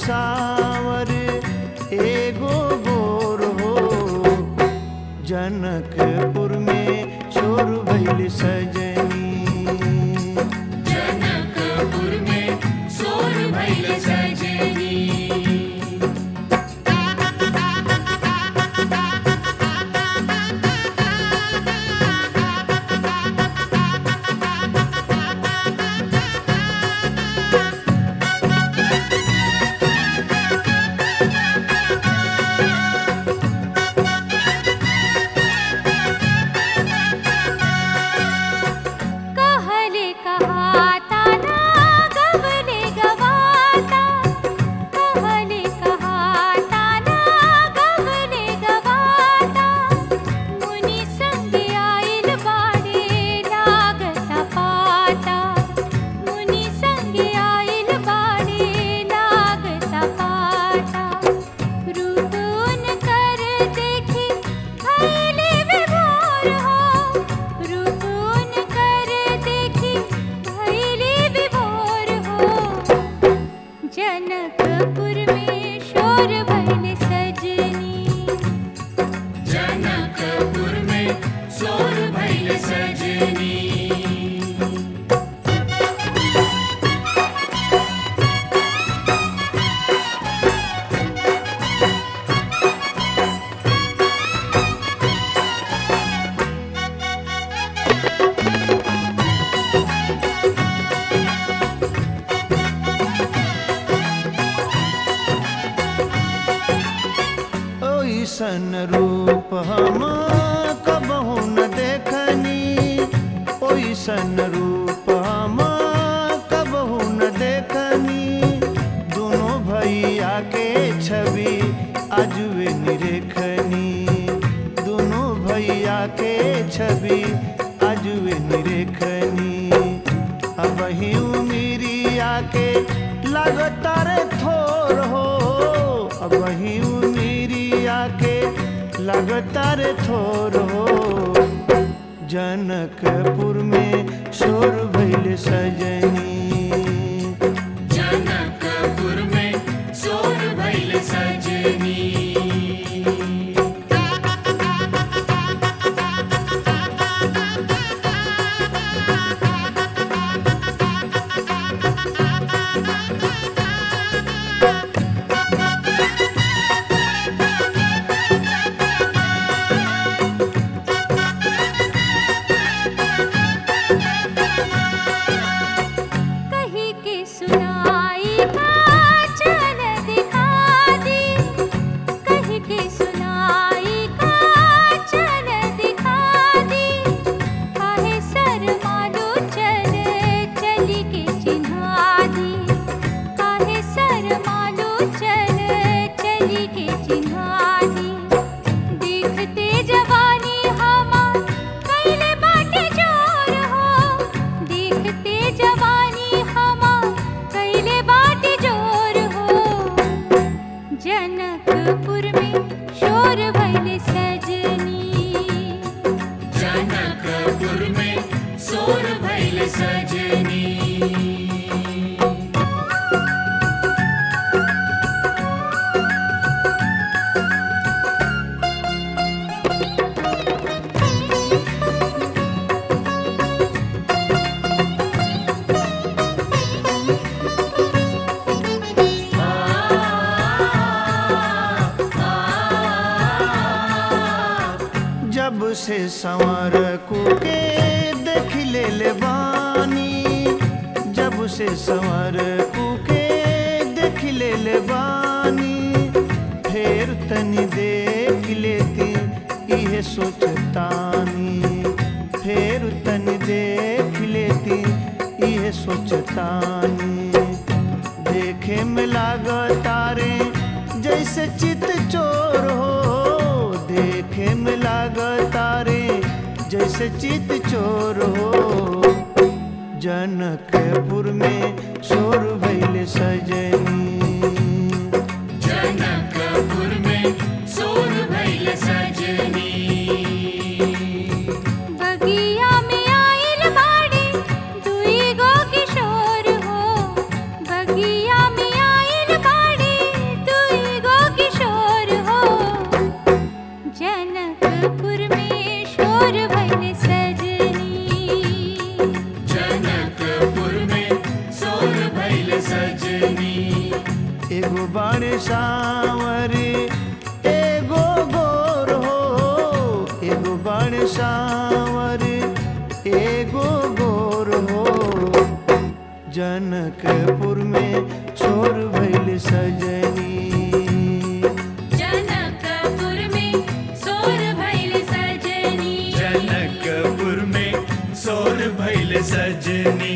सावर एगो गोर हो जनकपुर में शोर भइल सजनी जनकपुर में सोर भइल सजनी कहले कहाता ना गबले गवाता कहले कहाता ना गबले गवाता मुनि संग आइल बाड़े लागता पाता मुनि संग आइल बाड़े लागता पाता रुतुन कर देखी भैले विभोर हो रुतुन कर देखी भैले विभोर हो जनकपुर में शोर भैल सजनी जनकपुर में सोर भइल सजनी ओइसन रूप हम कबहू न देखनी ओइसन रूप हम कबहू न देखनी दोनों भैया के छवि अजवे निरेखनी दोनों भैया के छवि अजवे निरेखनी अब ही उमिरिया के लगातार थोर हो अब ही उमिरिया के लगातार थोर हो जनकपुर में शोर भइल सजनी जनकपुर में सोर भइल सजनी कही के सुनाई का चल दिखा दी कही के सुनाई का चल दिखा दी काहे सर मालू चल चली के चिन्हा दी काहे सर मालू चल चली के चिन्हा दी देखते जवानी हमार कैले बाटे जोर हो देखते जवानी हमार कैले बाटे जोर हो जनकपुर में शोर भइल सजनी जनकपुर में सोर भइल सजनी जब से संवर को के देख ले ले बानी जब से संवर को के देख ले ले बानी फेर तनी देख लेती इहे सोचतानी फेर तनी देख लेती इहे सोचतानी देखे में लागतारे जैसे चित चोर हो देखे में लागतारे जैसे चित चोर हो जनकपुर में शोर भइल सजनी जनकपुर में सोर भइल सजनी बगिया में आइल बाड़े दुई गो किशोर हो बगिया में आइल बाड़े एगो बाणे सावर एगो गोर हो एगो बाणे सावर एगो गोर हो जनकपुर में शोर भैल सजनी जनकपुर में सोर भैल सजनी जनकपुर में सोर भैल सजनी